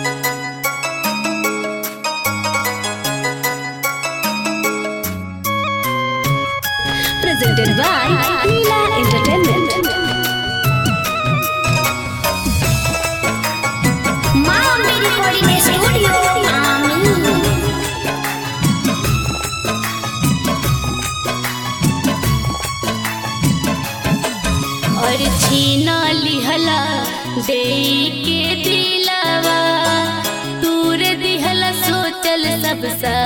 Presented by Leela Entertainment. माँ मेरी थोड़ी में स्टूडियो आमीन और छीना लिहला दे के दिलवा तूर दिहला सोचल सब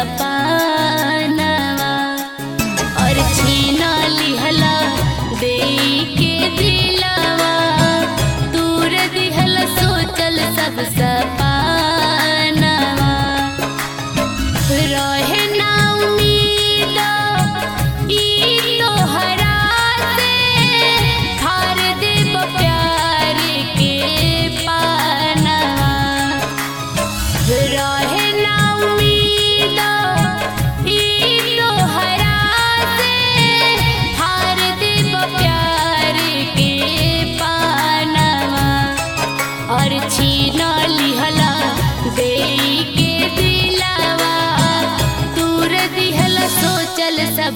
सपनवा और छीना लिहला दे के दिलवा तूर दिहला सोचल सब सपनवा रहे ना उम्मीद ई तोहरा से हार देब प्यार के पानवा रहे ना उम्मीद ई तोहरा से हार देब प्यार के पानवा और छीना लिहला दे के दिलावा तूर दिहला सोचल सब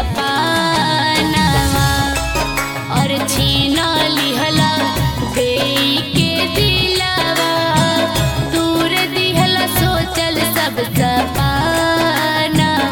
सपनवा और छीना लिहला दे के दिलावा तूर दिहला सोचल सब सपनवा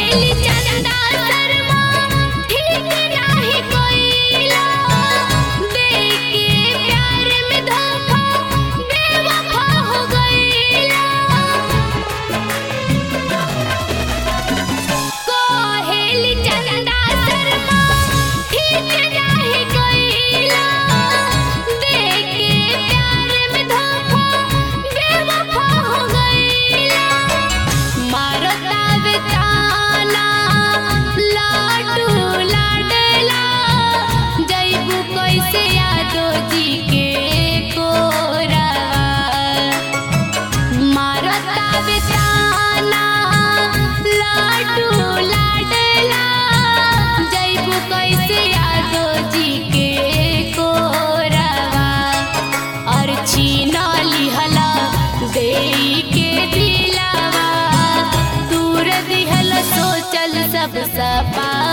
कोहेली चंदा शर्मा ठीक नाही कोइला देके प्यार में धोखा बेवफा हो गईला कोहेली चंदा शर्मा ठीक नाही कोइला देके प्यार में धोखा बेवफा हो गईला मारो तावे ताना लाडू लाडला जैबू कैसे यादो जी के कोरावा मारो तावे ताना लाडू लाडला जैबू कैसे यादो जी के कोरावा और छीना लिहला देई के दिलावा दूर दिहल सोचल सब सपा